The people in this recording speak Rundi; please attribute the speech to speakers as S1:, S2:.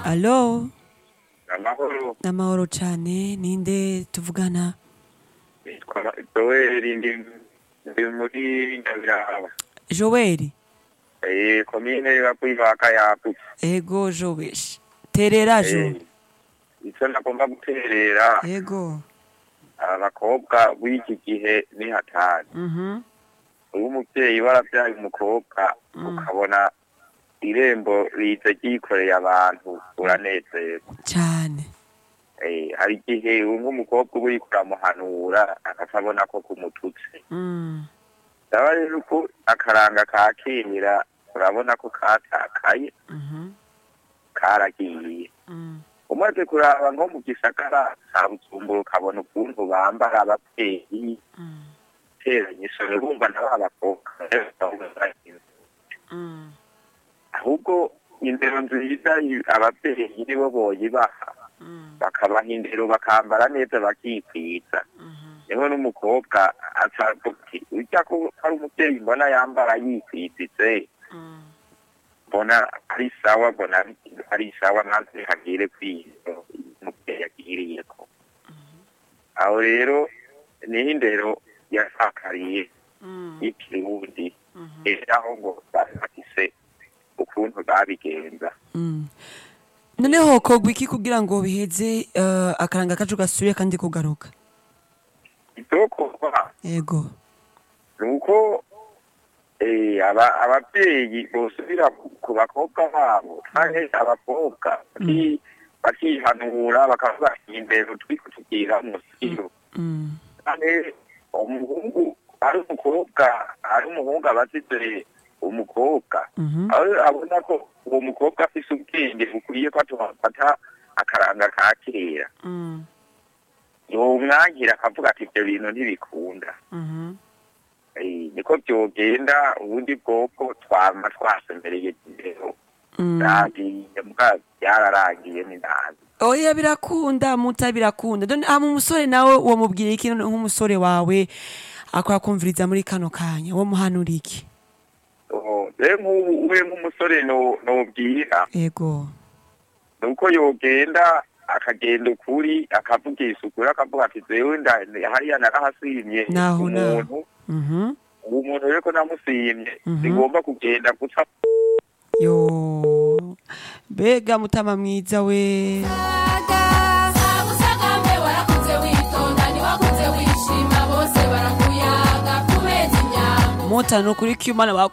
S1: alo
S2: amahoro
S1: n'amahoro cane ninde tuvugana
S2: nitwa joel ndi ndi muri nyabiraba
S1: joeli
S2: eh komine yakwivaka yagutse
S1: ego joweshi terera jo
S2: Eh, icyo nagomba guterera
S1: ego
S2: abakobwa b'iki gihe ni hatari
S1: mhm
S2: uwo umubyeyi warabyaye umukobwa
S1: Mm.
S2: ukabona irembo rize ryikoreye abantu uranezerwa
S1: cane
S2: Eh, hari igihe nk'umukobwa uba uriko uramuhanura akabona ko kumututse
S1: mm
S2: ndaba rero uko akaranga ka kera urabona ko katakaye
S1: mhm
S2: karagiye
S1: mm
S2: umaze kuraba nko mu gisagara ca bujumbura ukabona ukuntu bambara abavyeyi
S1: mm
S2: teranye isore bumva na ba bakobwa
S1: mm
S2: ahubwo indero nziza i- abavyeyi nibo boyibaha
S1: mm
S2: bakabaha indero bakambara neza bakikwiza
S1: mhm
S2: niho n'umukobwa acavuga ati urya ko hari umuvyeyi mbona yambara yikwizitse
S1: mm
S2: mbona ari sawa mbona ari- ari sawa maze hagire kwizo umuvyeyi agiriyeko aho rero niho indero yasakariye
S1: mm
S2: y'ikirundi
S1: mhm
S2: era aho ngo bari bafise ukuntu babigenza
S1: Mm. noneho hokorwa iki kugira ngo biheze eh, akaranga kacu gasubire kandi kugaruka
S2: ivyokorwa
S1: ego
S2: ni uko eh, aba- abavyeyi bosubira ku- ku bakobwa babo canke abakobwa baki- bakihanura bakavuga ati indero turiko tugira musiyo
S1: mm
S2: canke umuhungu ari umukobwa ari umuhungu abazize umukobwa
S1: mhm
S2: aho abona ko uwo mukobwa afise ubwenge bukwiye ko atuhafata akaranga ka kera
S1: mm
S2: yomwangira akavuga ati ivyo bintu ntibikunda
S1: mhm
S2: Eh, niko vyogenda ubundi bwoko twama twasemereye indero
S1: mm
S2: ragiye mbwa byararangiye ni nabi
S1: oya birakunda muta birakunda done hama umusore nawe uwo mubwira iki none nk'umusore wawe akora kumviriza muri kano kanya wo muhanura iki
S2: Oh, rero nk'ubu we nk'umusore no- nobwira
S1: ego
S2: nuko yogenda akagenda ukuri akavugisha ukuri akavuga ati zewe nda- hariya narahasimye
S1: Naho, naho.
S2: umuntu
S1: mhm
S2: uwo muntu rero ko namusimye
S1: Mhm.
S2: sigomba kugenda guca
S1: yo mbega mutama mwiza we
S3: Sabusagambe warakuze witonda ntiwakuze wishima bose barakuyaga kubeza inyambo
S1: mota ni ukuri ko imana